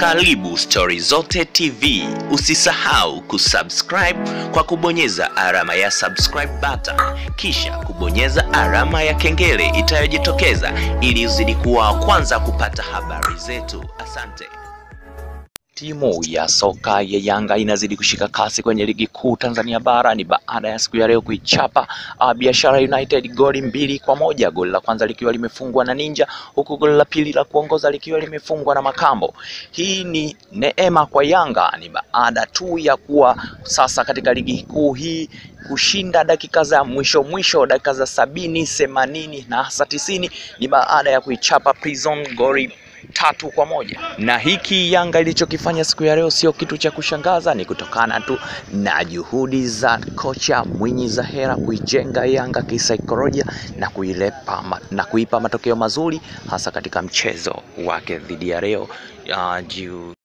Karibu Stori Zote TV. Usisahau kusubscribe kwa kubonyeza alama ya subscribe button, kisha kubonyeza alama ya kengele itayojitokeza ili uzidi kuwa wa kwanza kupata habari zetu. Asante. Timu ya soka ya Yanga inazidi kushika kasi kwenye ligi kuu Tanzania bara ni baada ya siku ya leo kuichapa uh, Biashara United goli mbili kwa moja, goli la kwanza likiwa limefungwa na Ninja, huku goli la pili la kuongoza likiwa limefungwa na Makambo. Hii ni neema kwa Yanga, ni baada tu ya kuwa sasa katika ligi kuu hii kushinda dakika za mwisho mwisho, dakika za sabini, themanini na hasa tisini, ni baada ya kuichapa Prison goli tatu kwa moja. Na hiki Yanga ilichokifanya siku ya leo sio kitu cha kushangaza, ni kutokana tu na juhudi za kocha Mwinyi Zahera kuijenga Yanga kisaikolojia na kuilepa na kuipa matokeo mazuri hasa katika mchezo wake dhidi ya leo uh,